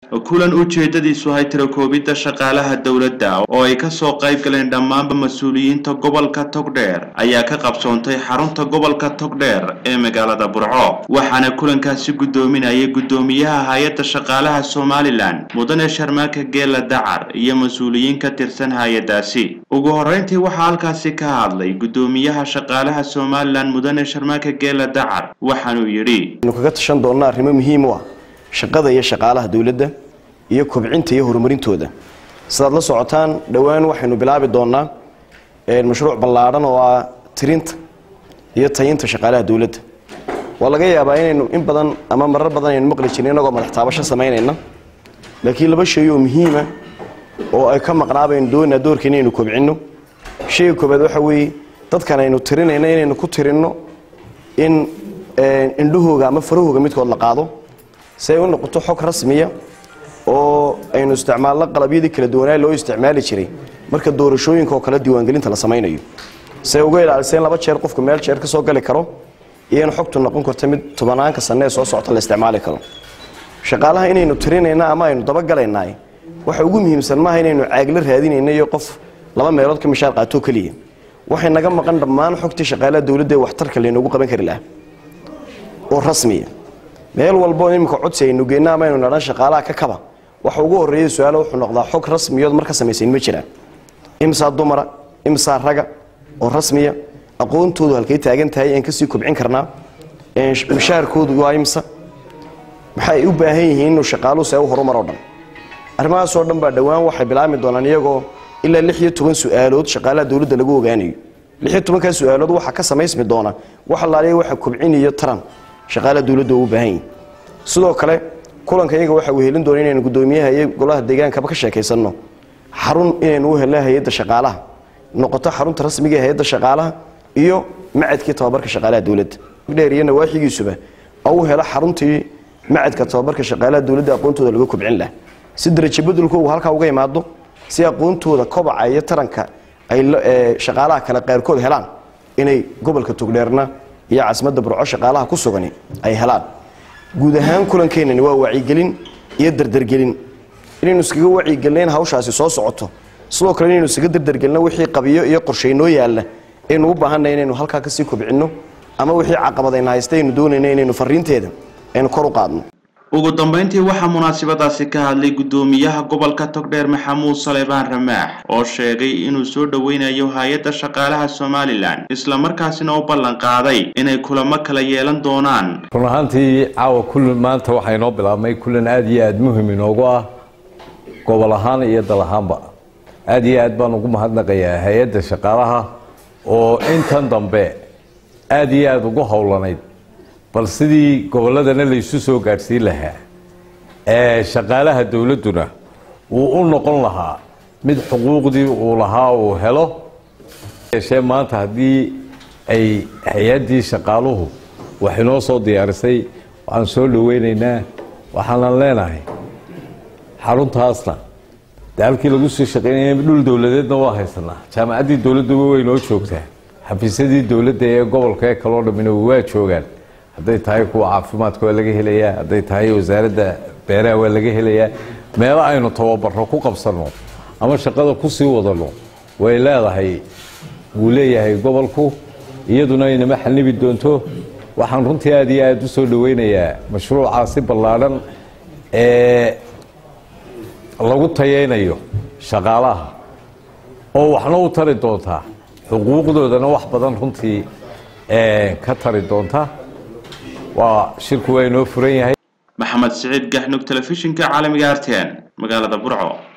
kulan ujeedadiisu ahay tirakoobidda shaqaalaha dowladda oo ay kasoo qayb galeen dhammaanba mas-uuliyiinta gobolka togdheer ayaa ka qabsoontay xarunta gobolka togdheer ee magaalada burco waxaana kulankaasi guddoominayay guddoomiyaha hay-adda shaqaalaha somalilan mudane sharmaaka geela dacar iyo mas-uuliyiin ka tirsan hay-adaasi ugu horreyntii waxaa halkaasi ka hadlay guddoomiyaha shaqaalaha somalilan mudane sharmaaka geela dacar waxaanuu yidhi kaga tashan doonnaa arrimo muhiim u ah shaqada iyo shaqaalaha dowladda iyo kobcinta iyo horumarintooda sidaad la socotaan dhowaan waxaynu bilaabi doonnaa mashruuc ballaadhan oo ah tirinta iyo tayinta shaqaalaha dowladda waa laga yaabaa inaynu in badan ama marar badan aynu maqli jirin inagoo madax taabasho samaynayna laakiin laba shay oo muhiima oo ay ka maqnaabaynu doonaa doorka inaynu kobcinno shayga koobaad waxa weeye dadkan aynu tirinayno inaynu ku tirinno in indhahooga ama farahooga midkood la qaado si ay u noqoto xog rasmiya oo aynu isticmaalno qalabyadii kala duwanaa loo isticmaali jiray marka doorashooyinka oo kale diiwaangelinta la samaynayo si ay uga ilaaliseen laba jeer qofku meel jeer ka soo gali karo iyo in xogtu noqon karto mid tobanaanka sanne ee soo socota la isticmaali karo shaqaalaha inaynu tirinayna ama aynu dabagalaynaay waxa ugu muhiimsan maaha inaynu caagla raadinayna iyo qof laba meelood ka mishaar qaatoo keliya waxay naga maqan dhammaan xogtii shaqaalaha dowladda ee waxtarka laynoogu qaban kari lahaa oo rasmiya meel walbo iminka codsi aynu geenno ama aynu nadhan shaqaalaha ka kaba waxa ugu horreeya su-aalo wuxuu noqdaa xog rasmiyood mar ka samaysayn ma jiraan imsaa dumara imsaa raga oo rasmiya aqoontoodu halkay taagan tahay aan kasii kobcin karnaa mushaharkoodu waa imsa maxay u baahan yihiin inuu shaqaaluhu see u horumar oo dhan arrimahaasoo dhan baa dhowaan waxay bilaabmi doonaan iyagoo ilaa lix iyo toban su-aalood shaqaalaha dowladda lagu ogaanayo lix iyo tobankaa su-aalood waxaa ka samaysmi doona wax allaaliya waxa kobciniyo taran shaqaalaha dowladda u baahan yihin sidoo kale kulanka iyaga waxa uu helin doona inaynu guddoomiyaha iyo golaha deegaankaba ka sheekaysanno xarun inaynu u helno hay-adda shaqaalaha noqoto xarunta rasmiga ee hay-adda shaqaalaha iyo macadkii tababarka shaqaalaha dowladda dheer iyo nawaaxigiisuba oo u helo xaruntii macadka tababarka shaqaalaha dowladda aqoontooda laga kobcin laha si darajo beddelkoogu halkaa uga imaado si aqoontooda kobaca iyo taranka ay shaqaalaha kale qaarkood helaan inay gobolka togdheerna iyo caasimadda burco shaqaalaha ku sugani ay helaan guud ahaan kulankeenani waa wacyigelin iyo dardargelin inaynu iskaga wacyigelina in hawshaasi soo socoto sidoo kale inaynu iskaga dardargelino wixii qabiyo iyo qorshaynoo yaalla aynu u baahanay inaynu halkaa kasii kobcinno ama wixii caqabadayna haysta aynu doonayna inaynu fariinteeda aynu kor u qaadno ugu dambeyntii waxaa munaasabadaasi ka hadlay guddoomiyaha gobolka togdheer maxamuud saleebaan ramaax oo sheegay inuu soo dhoweynayo hay-adda shaqaalaha somalilan islamarkaasina u ballan qaaday inay kulamo kala yeelan doonaan run ahaantii caawa kulan maanta waxaa inoo bilaabmay kulan aada iyo aada muhim inoogu ah gobol ahaan iyo dal ahaanba aada iyo aad baan ugu mahadnaqayaa hay-adda shaqaalaha oo intan dambe aada iyo aada ugu howlanayd bal sidii gobolladana laysu soo gaadhsiin lahaa ee shaqaalaha dowladduna uu u noqon lahaa mid xuquuqdii uu lahaa uu helo yeeshee maanta haddii ay hay-addii shaqaaluhu wax inoo soo diyaarisay waxaan soo dhoweynaynaa waxaanan leenahay xaruntaasna de halkii lagu soo shaqeynaya dhul dowladeedna waa haysanaa jaamacaddii dowladduba way noo joogtaa xafiisyadii dowladda ee gobolka ee kaloo dhammina waa joogaan hadday tahay kuwa caafimaadka waa laga helayaa hadday tahay wasaaradda beeraha waa laga helayaa meelo aynu tababaro ku qabsanno ama shaqada kusii wadano way leedahay wuu leeyahay gobolku iyaduna inama xanibi doonto waxaan runtii aada iyo aada u soo dhoweynayaa mashruucaasi ballaadhan ee lagu tayeynayo shaqaalaha oo waxna u tari doontaa xuquuqdoodana wax badan runtii ka tari doonta waa shirku waa inoo furan yahay maxamed siciid gaxnug telefishinka caalamiga arten magaalada burco